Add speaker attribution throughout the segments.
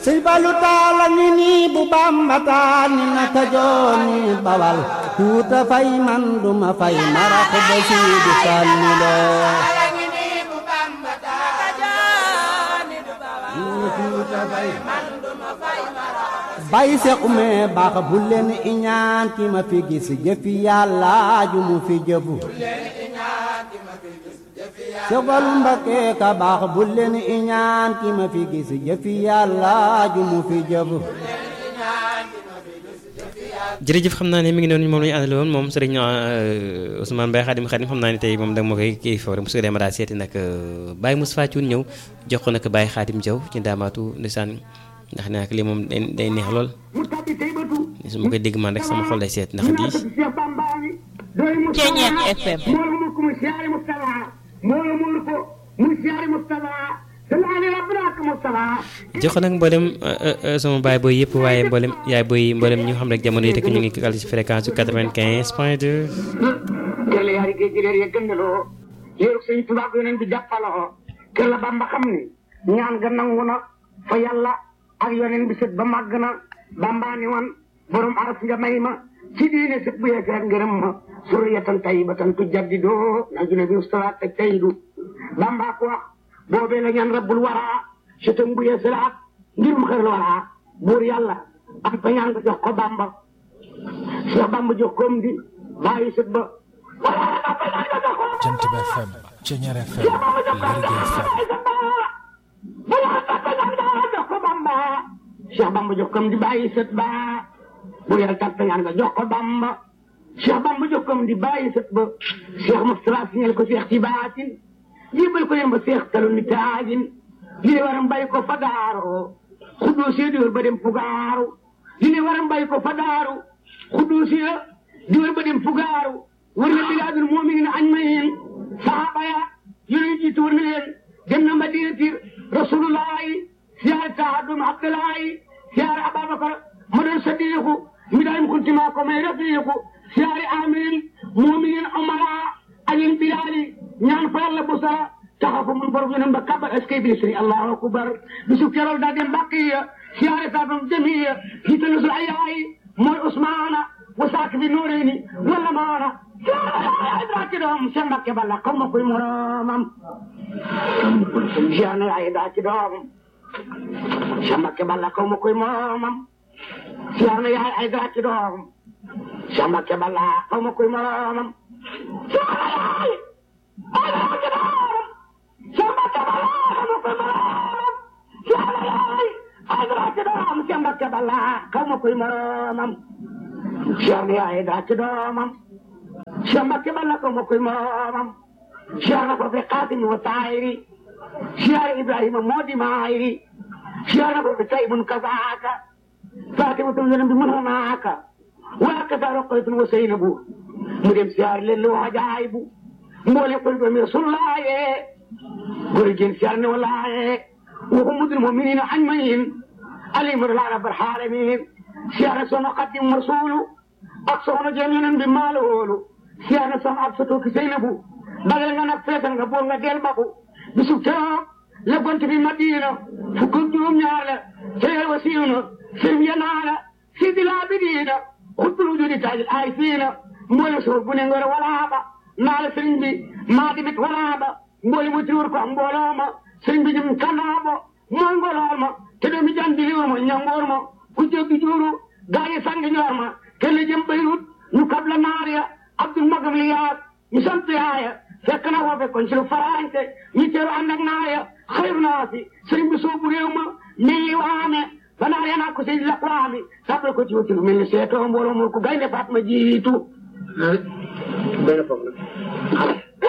Speaker 1: sëñ Fallu taala ngi nii bu Bamba taal ni naka jooni bawal tuuta fay man duma fay marax ba siidu sànni loo bay seq mee baax bu leen iñaan ki ma fi gis jëfi yàlla ju mu fi jëfu Sëfal Mbakke ka baax bu leen iñaan ki ma fi gis jëfi yàlla ju mu fi jëfu
Speaker 2: jërëjëf xam naa ne mi ngi noonu moom la ñu àndale woon moom sëriñ Ousmane Mbaye Xadim Xadim xam naa ne tey moom da ma koy kii foofu rek su ko demee daal seeti nag Baye Moustapha Thioune ñëw jox ko nag Baye Xadim Diaw ci ndaamaatu ndeysaan ndax ne nag lii moom day day neex lool su ma koy dégg man rek sama xol lay seet ndax di
Speaker 3: Ceeñeex FM
Speaker 2: jox ko nag mboolem sama baay booy yëpp waaye mboolem yaay booy mboolem ñu xam rek jamono yi rek ñu ngi kal ci fréquence su 95 point 2.
Speaker 4: jërëjëf yaari géej gi réer ya gëndaloo yéeru sëñ Tuubaa yoneen bi jàppaloo kër la Bamba xam ni ñaan ga nangu na fa yàlla ak yoneen bi sët ba màgg na Bamba ni woon borom aras nga may ma ci diine sët bu yeeseet ngërëm ma suriyatan tayyibatan tujaddidoo na jule bi ustawaat te tayyidu Bamba ko wax boobee la ñaan rabbul waraa sëtam bu yeeselaat ngirum xër la waraa buur yàlla am fa ñaan nga jox ko Bamba Cheikh Bamba jox koom di bàyyi sët ba
Speaker 5: Jant bi FM Ceeñeer FM Lergui FM
Speaker 4: jox ko Bamba Cheikh Bamba jox koom di bàyyi sët ba bu yàlla tàppe ñaan nga jox ko Bamba Cheikh Bamba jox koom di bàyyi sët ba Cheikh Moustapha signal ko Cheikh ci baatin jébal ko yéen ba Cheikh talu ni taajin li ne waram bàyyi ko fa daaroo xuddoo see diwar ba dem fugaaru li ne waram bàyyi ko fa daaru xuddoo see diwar ba dem fugaaru war na bilaadul mu'minin añ ma yéen saxaaba ya yonent jiitu war na leen dem na madinati rasulullahi siyaare taadum abdullahi siyaare ababakar ma doon sadiqu mi daayim kuntima ko may rafiqu siyaare amin mu'minin umara alin bilali ñaan fa yàlla bu sara taxafu mun borom yonent ba kabar est-ce que bi sëriñ allahu akbar bisu kerool daa dem bàqiya siyaare taadum jamiya jiitalu sul ayayi mooy usmaana wasaak bi nuureyni wala maana ay doom seen Mbàkke balla xaw ma koy moromam jeex na ay daa ci doom seen Mbàkke balla xaw ma koy moromam jeex na yaay ay daa ci doom seen Mbàkke balla xaw ma koy moromam jeex na yaay ay daa ci doom seen Mbàkke balla xaw ma koy moromam jeex na yaay ay daa ci doom seen Mbàkke balla xaw ma koy moromam jeex na yaay daa ci doomam Cheikh Mbacke balla ko ma koy moomam Cheikh na ko fi Xaatim wa Taayiri Cheikh Ibrahima moo di maayiri Cheikh na ko fi Taybun kazaaka Fatimatu yonent bi mën naaka waa kasa Roqaytun wa Seynabu mu dem siyaar leen lu wajaay bu mboole ko doomi Rasulullaaye góor jën siyaar ne walaaye wa ummul mu'miniina ajma'iin alayhim rabbil aalamiin siyaar soxna Xaadim Rasuulu ak soxna jëm yonent bi maa la wóolu siyaar na sama ab soto ki Seynabu bagal nga nag feetal nga bool nga del babu bisu keroog la gont bi Madina fukk ak juróom ñaar la seyal wa siiw na sëriñ ya naa la sidi laa bi diina xutbul wujudi taajil ay fiina mboole suuf bu ne ngor walaaba naa la sëriñ bi maa dimit walaaba mboole mu tiwur ko mbooloo ma sëriñ bi jëm kanaabo mooy ngolool ma te doomi jan di liwur ma ñangoor ma ku jéggi juuru gaa yi sang ñoor ma kenn jëm Beyrut ñu kab la naar ya Abdul Magam li yaat ñu sant yaaya fekk na foofe kon ci lu faraante ñu teeru ànd ak naar ya xayru naa si sëriñ bi soobu réew ma mii waame ba naar ya naa ko sey la waami sàppal ko ci wuti lu mel ni seetoo mbooloo mu ko gaynde faat ma jiitu benn foog na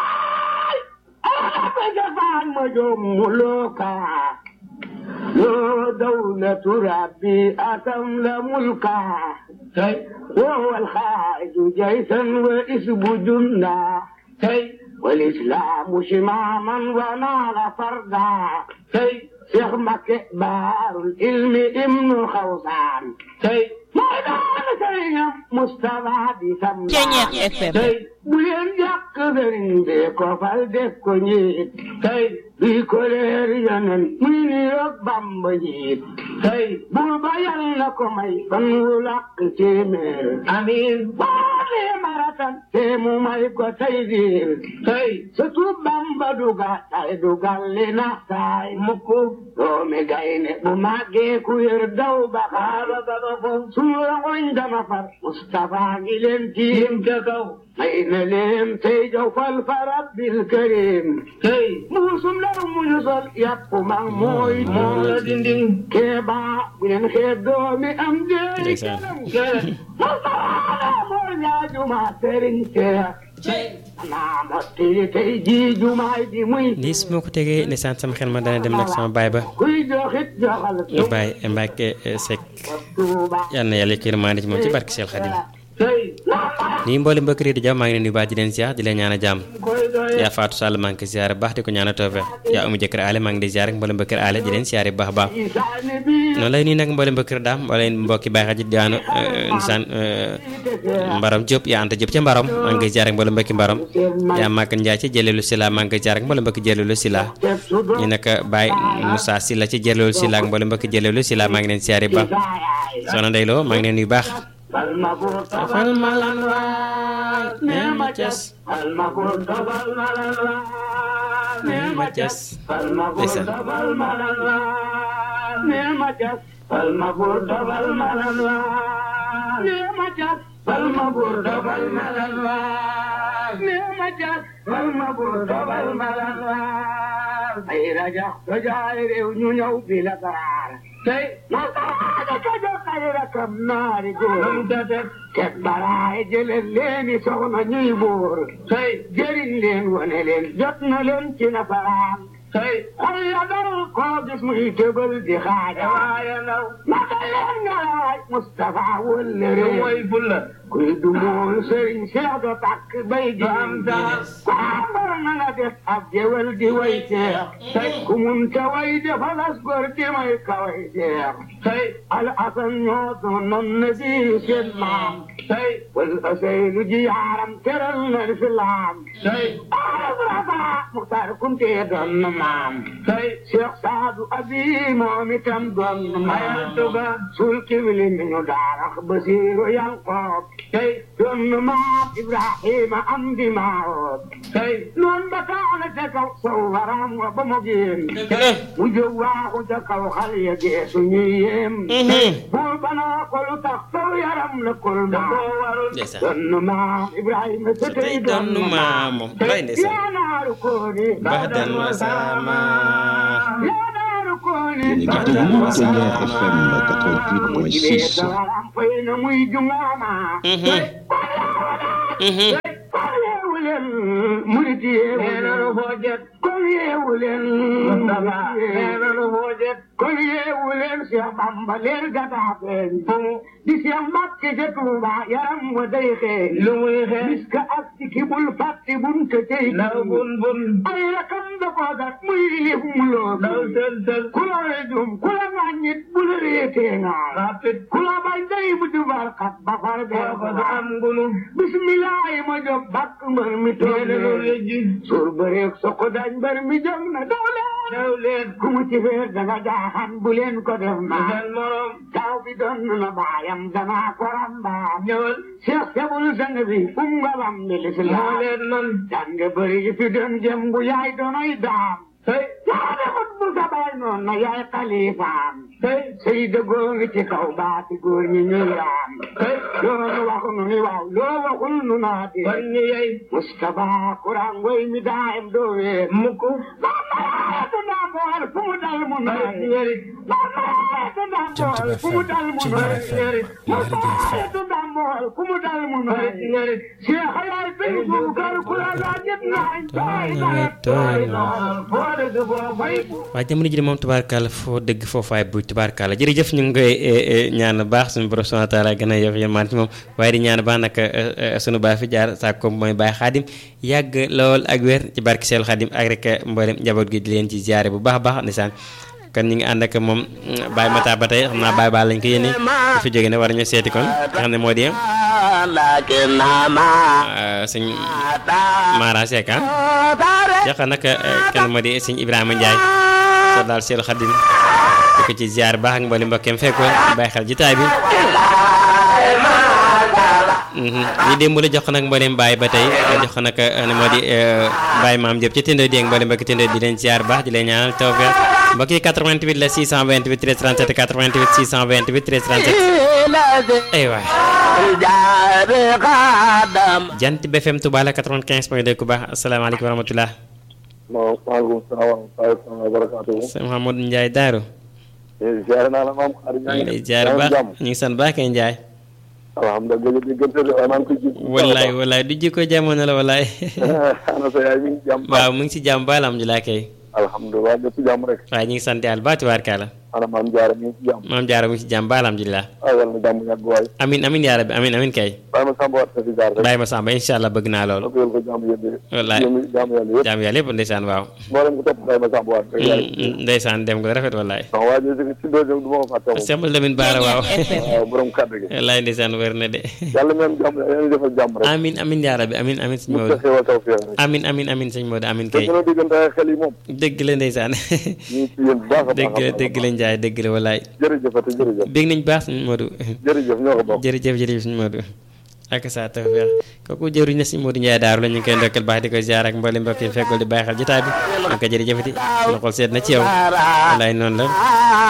Speaker 4: jafaan ma joom mu lookaa yoo dawlatu rabbi atam la mulkaa وهو الخارج جيشا واسم جندا والإسلام شماما ونال فردا Cheikh Mbacke baarul ilmi ibnu xawsaan tey mooy daana sëriñam Moustapha di sam
Speaker 3: Ceeñeex FM.
Speaker 4: tey bu leen jàkk sëriñ bi ko fal def ko njiit tey bii ko leer yonen muy ni roog Bamba njiit tey buur ba yal na ko may fan wu làkk téeméer amiin baale maratan te mu may ko tey diir tey surtout Bamba duga tay dugal li na saay mukk doomi gayne bu màggee ku yër daw ba xaaba ba ba fo sunu rangoñ dama far Mustafa ngi leen tiim ca kaw may na leen tey jow fal fa rabbil karim tey muusum law mu ñu sol yàpp mag mooy moo la dinding keeba bu leen xeeb doomi am dee
Speaker 2: Ndeysaan.
Speaker 4: kanam ke Mustafa moo ñaajuma sëriñ Seex naa mottili tey jii jumaay ji muy
Speaker 2: lii su ma ko tegee ndeysaan sama xel ma dana dem nag sama baay ba
Speaker 4: kuy joxit joxal
Speaker 2: baay Mbacke Seck
Speaker 4: Tuuba
Speaker 2: yal na yàlla yërmande ci moom ci barke Cheikh Khadim
Speaker 4: tey
Speaker 2: nii mboolem mbokk yi di jàmm maa ngi leen di nuyu baax di leen ziar di leen ñaan a jàmm
Speaker 4: koy doye
Speaker 2: yaa Fatou Sall maa ngi koy ziare baax di ko ñaan a toofe yaa amu jëkkër aale maa ngi di ziare mboolem mbokk aale di leen ziare bu baax a baax
Speaker 4: isaani bi
Speaker 2: noonu lay nii nag mboolem mbokk daam mboolem mbokki bàyyi xaji daanu nisaan mbaram Diop yaa anta Diop ca mbaram maa ngi koy ziare mboolem mbokki mbaram yaa màgg Ndiaye ci jëleelu Sila maa ngi koy ziare mboolem mbokki jëleelu Sila
Speaker 4: teg su doon
Speaker 2: ñu nag Baye Moussa Sila ci jëleelu Sila ak mboolem mbokki jëleelu Sila maa ngi leen ziare bu baax soxna Ndeye Lo maa ngi leen nuyu baax
Speaker 4: Alma buur tobal malan waay nee ma cas Alma buur tobal malan waay nee ma cas Alma buur
Speaker 2: Ndeysaan.
Speaker 4: tobal malan waay nee ma cas Alma buur tobal malan waay nee ma cas Alma buur tobal malan waay nee ma cas Alma buur tobal malan waay ay raja rajaay réew ñu ñëw bi la daraar tey nasaraane ka jokkay rakam naari góor ket baraay jëleen leeni soxna ñuy buur tey jëriñ leen wane leen jot na leen ci nasaraan tey xol ya dal koo gis muy tëbal di xaaja waaye naw naka leen nga laaj Moustapha wëlle réew mooy bulla kuy du mool sëriñ Cheikh do takk bay ji am daal kwambar na nga def ab jewel di way Cheikh tey ku mun te way defalas gor di may ka way Cheikh tey al asan ñoo doonoon na di seen maam tey wal asaynu ji yaaram teral na lislaam tey arabrata Muxtaar Kunte doon na maam tey Cheikh Saadu Abi moom itam doon na maam tuga sul kibli mi ñu daarax Basiiru Yanqoob tey doon na maam Ibrahima am di maawoob tey noon ba taana ca kaw sow waram wa ba mu génn mu jóg waaxu ca kaw xal ya geesu ñuy yéem buur ba naa ko lu tax sow yaram la kol maa
Speaker 2: ndeysaan
Speaker 4: doon na maam Ibrahima sa tey doon na maam
Speaker 2: moom bay ndeysaan
Speaker 4: yaa naaru kooni
Speaker 2: Bahdan wa sama
Speaker 4: yaa naaru kooni
Speaker 6: Yéen a ngi déglu Ténière FM 88.6.
Speaker 4: am fay na muy jungaama yeewu leen murit yeewu leen hoojet kon yeewu leen Mustafa neenanu hoojet kon yeewu leen Cheikh Bamba leen gataa feeñ di Cheikh Mbàkke ca Tuuba yaram wa day xeeñ lu muy xeeñ miska ak ci kibul fàtti bun te tey naw bun bun ay rakam da ko gat muy lif mu loo naw sel sel ku la rejum ku la ŋàññit bu la réetee ngaa ku la bañ day bu jubal xat ba far bee ko am ngunu bismillah ma jóg bakk mbër mi toog leen suur bëreeg soko dañ mbër mi jóg na daw leen daw leen ku mu ci feer danga jaaxan bu leen ko def naa seen morom taw bi doon na baayam danaa ko rambaam ñëwal Cheikh Sebul sang bi um nga bam bi lislaam leen man jàng bëri yi fi doon jëm bu yaay doonoy daam tey yaa defut bu sa baay noon na yaay xalifaam tey sëy dëggoo ngi ci kaw baati góor ñi ñuy raam tey loolu waxu nu ni waaw loo waxul nu naa di kon ñi yey Mustafa kuraan ngoy mi daayam doo wee mukk maa mayaatu naa bool fu mu dal mu nooy maa mayaatu naa bool fu mu dal mu nooy maa mayaatu naa bool fu mu dal mu nooy Cheikh Ayaay bin Bukar ku la laajit naay tooy na tooy na foo dëgg foo fay
Speaker 2: waaye jamono ji de moom tubaarkàlla foo dëgg foofaay buy tubaarkàlla jërëjëf ñu ngi koy ñaan baax suñu borom subhanahu wa taala gën a yof yërmaan ci moom waaye di ñaan baax nag sunu baay fi jaar saa ko mooy baay xaadim yàgg lool ak wér ci barke Seelu xaadim ak rek mboolem njaboot gi di leen ci ziare bu baax a baax ndeysaan kon ñu ngi ànd ak moom Baye Mata ba tey xam naa Baye Baal lañ ko yéene bu fi jógee ne war ñu seeti kon nga xam ne moo di sëñ Mara Seck ah jox nag kenn moo di sëñ Ibrahima Ndiaye soo daal Seelu Xadim di ko ci ziar baax ak mbali mbokkeem fekkoon bàyyi xel jitaay bi ñi démb la jox ko nag mboolem Baye ba tey jox ko nag ne moo di Baye maam Diop ci tënd di ak mboolem mbokki tënd di leen ziar baax di leen ñaanal tawfeex mbokk yi 88 la 628 13 37 88 628 13 37 ay waay jant BFM Touba la 95 point 2 ku baax asalaamaaleykum wa rahmatulah.
Speaker 3: maaleykum salaam wa rahmatulah wa barakatuh.
Speaker 2: sëñ Mouhamadou Ndiaye Daaru.
Speaker 3: ziar naa la maam xarit
Speaker 2: ñu ngi lay ziar baax ñu ngi sant baax kay Ndiaye.
Speaker 3: alhamdulilah diggante bi waaye maa ngi koy ji.
Speaker 2: wallaay wallaay du jikko jamono la wallaay.
Speaker 3: ana sa yaay mi ngi jàmm.
Speaker 2: waaw mu ngi si jàmm ba alhamdulilah kay.
Speaker 3: alhamdulilah lépp jàmm rek.
Speaker 2: waaye ñu ngi sant yàlla baati waar kaala.
Speaker 3: ana maam Diarra mi ngi si jàmm.
Speaker 2: maam Diarra mu ngi si jàmm ba alhamdulilah.
Speaker 3: ah yàlla na jàmm yàgg waay.
Speaker 2: amin amin yaa rabbi amin amin kay.
Speaker 3: bàyyi ma sàmba waat si jaar rek.
Speaker 2: bàyyi ma sàmba incha allah bëgg naa loolu.
Speaker 3: ko yël ko jàmm yëpp.
Speaker 2: wallaay
Speaker 3: jàmm yàlla yëpp.
Speaker 2: jàmm yàlla yëpp ndeysaan waaw.
Speaker 3: mboolem ko topp bàyyi ma sàmba waat rek.
Speaker 2: ndeysaan dem ko rafet wallaay.
Speaker 3: non waa ji si doo du ma ko fàtte moom.
Speaker 2: Sembal Lamine Baara waaw.
Speaker 3: waaw borom kàddu gi.
Speaker 2: wallaay ndeysaan wér na de.
Speaker 3: yàlla meen jàmm yàlla defal jàmm rek.
Speaker 2: amin amin yaa rabbi amin amin sëñ
Speaker 3: mu
Speaker 2: Maodo
Speaker 3: xewal taw fi rek.
Speaker 2: amin amin amin sëñ Maodo amin
Speaker 3: te
Speaker 2: kay
Speaker 3: gën a diggante xel yi moom.
Speaker 2: dëgg la ndeysaan
Speaker 3: ñu ngi ci yéen bu baax a baax.
Speaker 2: dëgg la dëgg la Njaay dëgg la wallaay
Speaker 3: jërëjëfati jërëjëf.
Speaker 2: bég nañ baax sëñ Maodo
Speaker 3: jërëjëf ñoo ko bokk.
Speaker 2: jërëjëf jërëjëf sëñ Maodo ak sa tawfeex kooku jëruñ na sëñ Maodo Njaay daaru la ñu ngi koy ndokkal baax di ko ziar ak mboolem mbokk yi fekkul di bàyyi xel jotaay bi ñu ko jërëjëfati suñu xol seet na ci yow wallaay noonu la